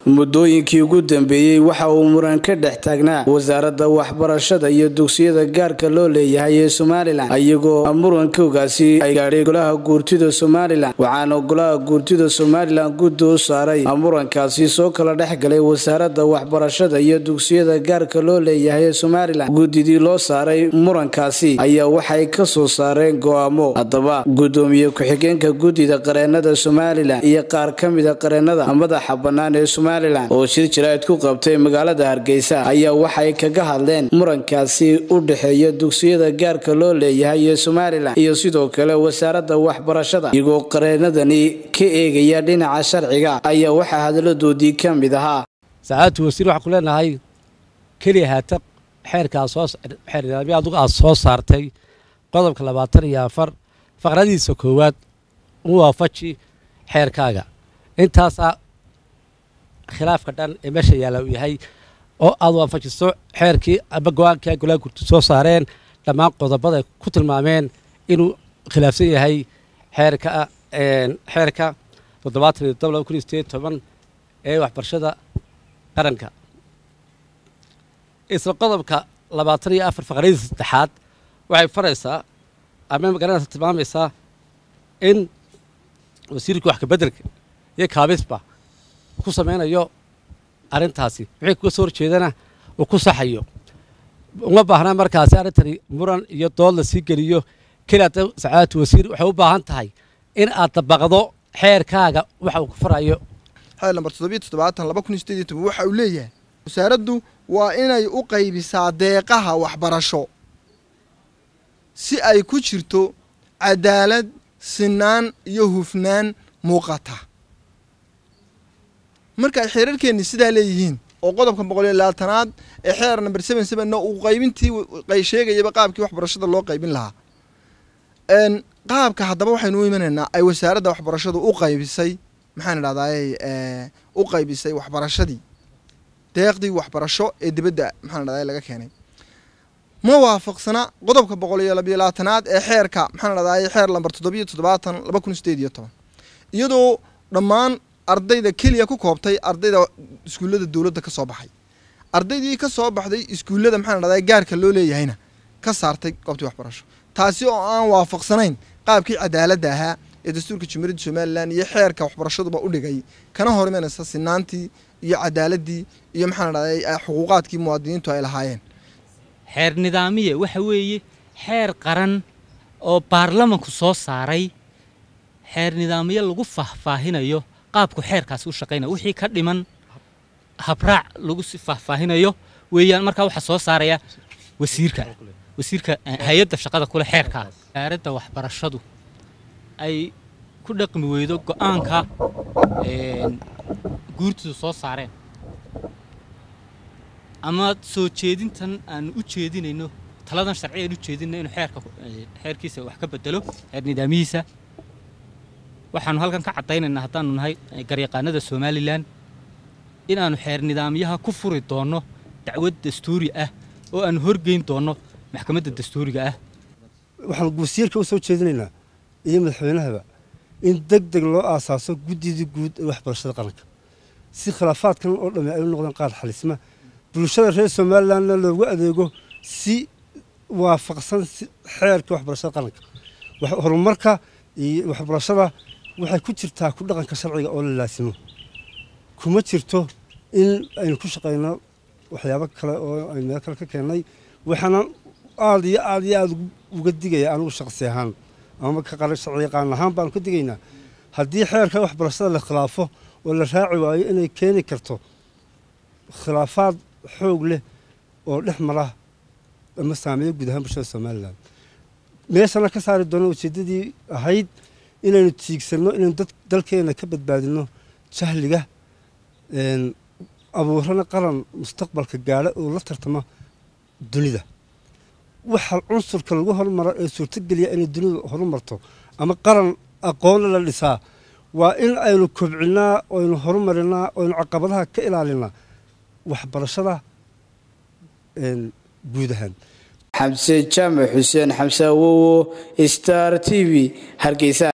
muddooyinkii ugu dambeeyey waxa uu muran ka dhex taagnaa wasaaradda waxbarashada iyo dugsiyada gaarka loo leeyahay ee somalilan iyagoo murankogaasi ay gaadhay golaha guurtida somalilan waxaana golaha guurtida somalilan guddi u saaray murankaasi soo kala dhex galay wasaaradda waxbarashada iyo dugsiyada gaarka loo leeyahay ee somalilan guddidii loo saaray murankaasi ayaa waxay ka soo saareen go'aamo haddaba guddoomiye ku-xigeenka guddida qareenada somalilan iyo qaar ka mida qareenada madaxa bannaan ee somalilan oo shir jaraa'id ku qabtay magaalada hargeysa ayaa waxay kaga hadleen murankaasi u dhexeeya dugsiyada gaarka loo leeyahay ee somalilan iyo sidoo kale wasaaradda waxbarashada iyagoo qareenadani ka eegaya dhinaca sharciga ayaa waxaa hadaladoodii ka mid ahaa sacaadatu wasiir waxaan ku leenahay keliya haata xeerkaa soo xeer nidaamyo adugu aad soo saartay qodobka labaatan iyo afar faqradiisa koowaad u waafaji xeerkaaga intaasaa khilaafka dhan ee meesha yaalla uu yahay oo aad waafajiso xeerkii ama go-aankii golaha gurti soo saareen dhammaan qodobada ay ku tilmaameen inuu khilaafsan yahay xeerka xeerka toddobaatan iyo todoba laba kun iyo sideed toban ee waxbarashada qaranka isla qodobka labaatan iyo afar faqradiisa saddexaad waxay faraysaa ama magaranaysa tilmaamaysaa in wasiirka wax kabeddelka iyo kaabisba ku samaynayo arrintaasi wixii kuga soo horjeedana uu ku saxayo uma baahnaa markaasi arrintani muran iyo dood la sii geliyo keliya sacaadatu wasiir waxay u baahan tahay in aad dabaqdo xeerkaaga waxa uu ku farayo xeer lambar toddobiyo toddobaatan laba kun iyo sideed iyo toban waxa uu leeyahay wasaaraddu waa inay u qaybisaa deeqaha waxbarasho si ay ku jirto cadaalad sinaan iyo hufnaan muuqata marka ay xeerarkeenni sidaa leeyihiin oo qodobka boqol iyo labaatanaad ee xeer number seven sevenna uu qaybintii sheegayaba qaabkii waxbarashada loo qaybin lahaa qaabka haddaba waxaynu u imanaynaa ay wasaaradda waxbarashadu u qaybisay maxaan idhahdaay u qaybisay waxbarashadii deeqdii waxbarasho ee dibadda maxaan idhahday laga keenay ma waafaqsana qodobka boqol iyo labiyo labaatanaad ee xeerka maxaan idhahdaay xeer lamber toddobiyo toddobaatan laba kun sideed iyo toban iyadoo dhammaan ardayda keliya ku koobtay ardayda iskuullada dowladda ka soo baxay ardaydii ka soo baxday iskuullada maxaan idhahday gaarka loo leeyahayna ka saartay goobtii waxbarasho taasi oo aan waafaqsanayn qaabkii cadaaladda ahaa ee dastuurka jumhuuriyadda somalilan iyo xeerka waxbarashaduba u dhigay kana hor imanaysa sinaantii iyo cadaaladii iyo maxaan idhahday xuquuqaadkii muwaadiniintu ay lahaayeen xeer nidaamiye waxa weeye xeer qaran oo baarlamanku soo saaray xeer nidaamyo lagu faahfaahinayo qaabku xeerkaasi u shaqaynaya wixii ka dhiman habraac lagu si faahfaahinayo weeyaan markaa waxaa soo saaraya wasiirka wasiirka hay-adda shaqada kule xeerkaa wasaaradda waxbarashadu ay ku dhaqmi weydo go-aanka guurtidu soo saareen ama soo jeedintan aanu u jeedinayno taladan sharci aan u jeedinayno inuu xeerka xeerkiisa wax ka bedelo xeer nidaamihiisa waxaanu halkan ka caddaynaynaa haddaanu nahay garyaqaanada somalilan in aanu xeer nidaamyaha ku furi doonno dacwad dastuuri ah oo aanu horgeyn doonno maxkamadda dastuuriga ah waxaan wasiirka u soo jeedinaynaa iyo madaxweynahaba in deg deg loo aasaaso guddidii guud ee waxbarashada qaranka si khilaafaadkan oo dhamme ay u noqdeen qaar xalisma bulshada reer somalilanna loogu adeego si waafaqsan xeerka waxbarashada qaranka horumarka iyo waxbarashada waxay ku jirtaa ku dhaqanka sharciga oo la laasimo kuma jirto in aynu ku shaqayno waxyaabo kale oo aynu meel kale ka keennay waxaana aada iyo aada iyo aada uga digaya anigu shaqsi ahaan ama sharci yaqaan ahaan baanu ka digaynaa haddii xeerka waxbarashada la khilaafo oo la raaci waayo inay keeni karto khilaafaad xoog leh oo dhex mara ama saameeya guud ahaan bulshada somalilan meeshana ka saari doono ujeeddadii ahayd inaynu tiigsanno inaynu dalkeena ka badbaadinno jahliga abuurana qaran mustaqbalka gaadha oo la tartama dunida waxa cunsurka lagu hormaro ee suurtogeliya inay dunidu horumarto ama qaran aqoonna la dhisaa waa in aynu kobcinnaa oynu horumarinaa oynu caqabadaha ka ilaalinaa waxbarashada guud ahaan xamse jaamac xuseen xamse awowo star t v hargeysa